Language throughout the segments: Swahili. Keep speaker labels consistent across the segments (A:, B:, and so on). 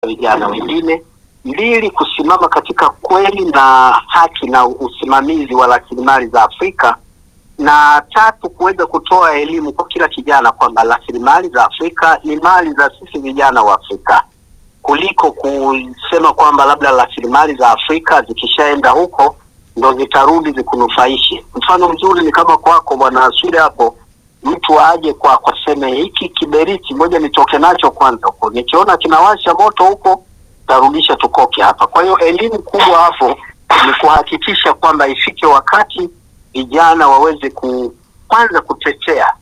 A: vijana wengine, mbili, kusimama katika kweli na haki na usimamizi wa rasilimali za Afrika, na tatu, kuweza kutoa elimu kwa kila kijana kwamba rasilimali za Afrika ni mali za sisi vijana wa Afrika, kuliko kusema kwamba labda rasilimali za Afrika zikishaenda huko ndo zitarudi zikunufaishe. Mfano mzuri ni kama kwako bwana Aswile hapo, mtu aje kwako aseme hiki kiberiti, moja nitoke nacho kwanza huko, nikiona kinawasha moto huko tarudisha tukoke hapa. Kwa hiyo elimu kubwa hapo ni kuhakikisha kwamba ifike wakati vijana waweze ku kwanza kutetea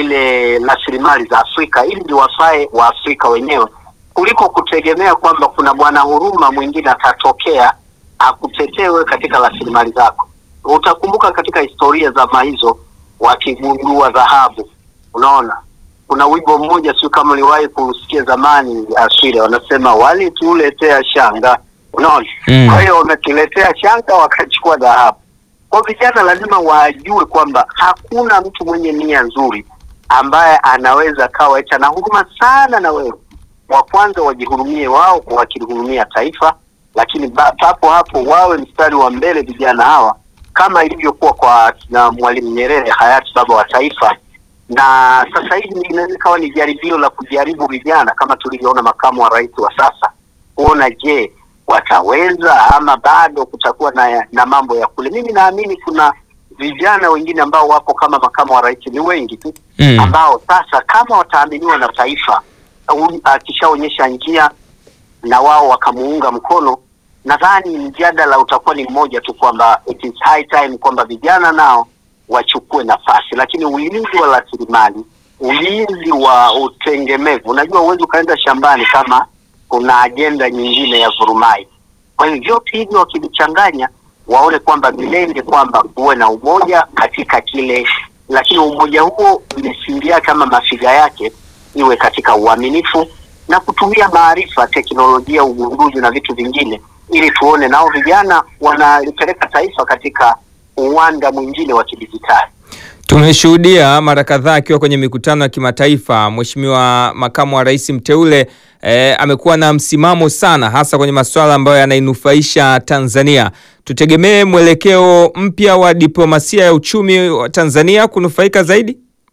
A: ile rasilimali za Afrika ili ziwafae wa Afrika wenyewe kuliko kutegemea kwamba kuna bwana huruma mwingine atatokea akutetewe katika rasilimali zako. Utakumbuka katika historia za hizo wakigundua dhahabu, unaona kuna wimbo mmoja, sio kama uliwahi kusikia zamani, Aswile, wanasema walituletea shanga, unaona
B: Mm.
A: kwa hiyo wametuletea shanga wakachukua dhahabu. Kwa vijana lazima wajue kwamba hakuna mtu mwenye nia nzuri ambaye anaweza kawa eti ana huruma sana na wewe. Wa kwanza wajihurumie wao kwa wakilihurumia taifa, lakini ba- papo hapo wawe mstari wa mbele vijana hawa, kama ilivyokuwa kwa na Mwalimu Nyerere, hayati baba wa taifa. Na sasa hivi inaweza ikawa ni jaribio la kujaribu vijana, kama tulivyoona makamu wa rais wa sasa, kuona je, wataweza ama bado kutakuwa na, na mambo ya kule. Mimi naamini kuna vijana wengine ambao wapo kama makamu wa rais, ni wengi tu
B: Mm.
A: ambao sasa kama wataaminiwa na taifa, u- akishaonyesha njia na wao wakamuunga mkono, nadhani mjadala utakuwa ni mmoja tu kwamba it is high time kwamba vijana nao wachukue nafasi, lakini ulinzi wa rasilimali, ulinzi wa utengemevu, unajua huwezi ukaenda shambani kama kuna ajenda nyingine ya vurumai. Kwa hiyo vyote hivyo wakivichanganya, waone kwamba vilenge kwamba kuwe na umoja katika kile, lakini umoja huo misingi yake ama mafiga yake iwe katika uaminifu na kutumia maarifa, teknolojia, ugunduzi na vitu vingine, ili tuone nao vijana wanalipeleka taifa katika uwanda mwingine wa kidijitali.
B: Tumeshuhudia mara kadhaa akiwa kwenye mikutano ya kimataifa, Mheshimiwa makamu wa rais mteule eh, amekuwa na msimamo sana, hasa kwenye masuala ambayo yanainufaisha Tanzania. Tutegemee mwelekeo mpya wa diplomasia ya uchumi wa Tanzania kunufaika zaidi.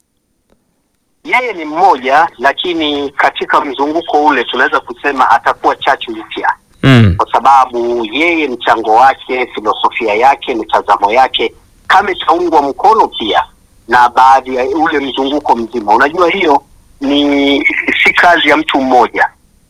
A: Yeye ni mmoja, lakini katika mzunguko ule tunaweza kusema atakuwa chachu mpya
B: Mm.
A: kwa sababu yeye mchango wake, filosofia yake, mitazamo yake kama itaungwa mkono pia na baadhi ya ule mzunguko mzima. Unajua, hiyo ni si kazi ya mtu mmoja.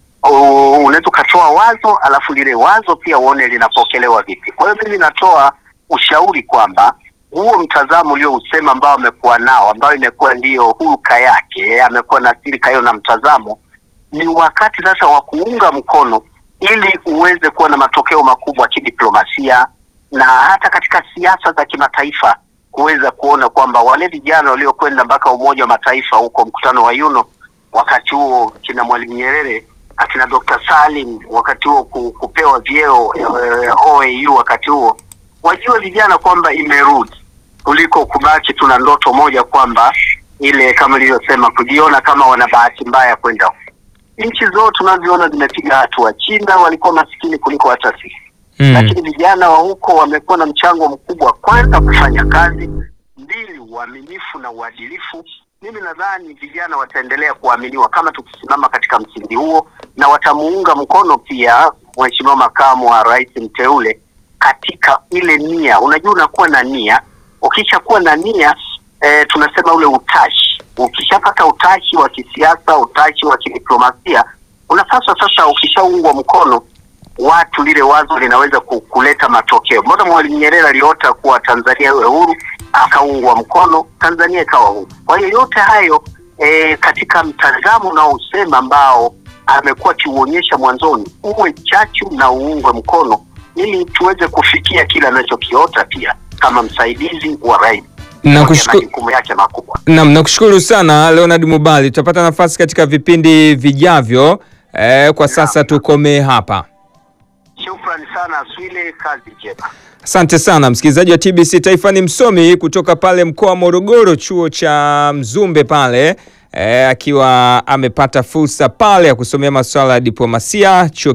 A: U- Unaweza ukatoa wazo alafu lile wazo pia uone linapokelewa vipi. Kwa hiyo mimi natoa ushauri kwamba huo mtazamo uliousema ambao amekuwa nao, ambayo imekuwa ndiyo hulka yake, amekuwa na silika hiyo na mtazamo, ni wakati sasa wa kuunga mkono ili uweze kuwa na matokeo makubwa ya kidiplomasia na hata katika siasa za kimataifa, kuweza kuona kwamba wale vijana waliokwenda mpaka Umoja wa Mataifa huko mkutano wa Yuno, wakati huo kina Mwalimu Nyerere akina Dr. Salim wakati huo ku, kupewa vyeo eh, OAU wakati huo, wajue vijana kwamba imerudi kuliko kubaki tuna ndoto moja kwamba ile kama ilivyosema kujiona kama wana bahati mbaya kwenda huko. Nchi zote tunaziona zimepiga hatua. China walikuwa masikini kuliko hata sisi
B: Mm.
A: lakini vijana wa huko wamekuwa na mchango mkubwa, kwanza kufanya kazi, mbili uaminifu na uadilifu. Mimi nadhani vijana wataendelea kuaminiwa kama tukisimama katika msingi huo, na watamuunga mkono pia Mheshimiwa makamu wa rais mteule katika ile nia. Unajua, unakuwa na nia, ukishakuwa na nia e, tunasema ule utashi. Ukishapata utashi wa kisiasa, utashi wa kidiplomasia, unapaswa sasa, ukishaungwa mkono watu lile wazo linaweza ku- kuleta matokeo. Mbona Mwalimu Nyerere aliota kuwa Tanzania iwe huru, akaungwa mkono, Tanzania ikawa huru. Kwa hiyo yote hayo e, katika mtazamo unaosema ambao amekuwa akiuonyesha mwanzoni, uwe chachu na uungwe mkono, ili tuweze kufikia kile anachokiota pia kama msaidizi wa rais
B: Na
A: Pamoja
B: kushukuru-
A: majukumu yake makubwa.
B: Naam, nakushukuru sana Leonard Mubali, tutapata nafasi katika vipindi vijavyo. Eh, kwa sasa tukomee hapa.
A: Shukrani sana Aswile, kazi njema.
B: Asante sana msikilizaji wa TBC Taifa. Ni msomi kutoka pale mkoa wa Morogoro, chuo cha Mzumbe pale eh, akiwa amepata fursa pale ya kusomea masuala ya diplomasia chuo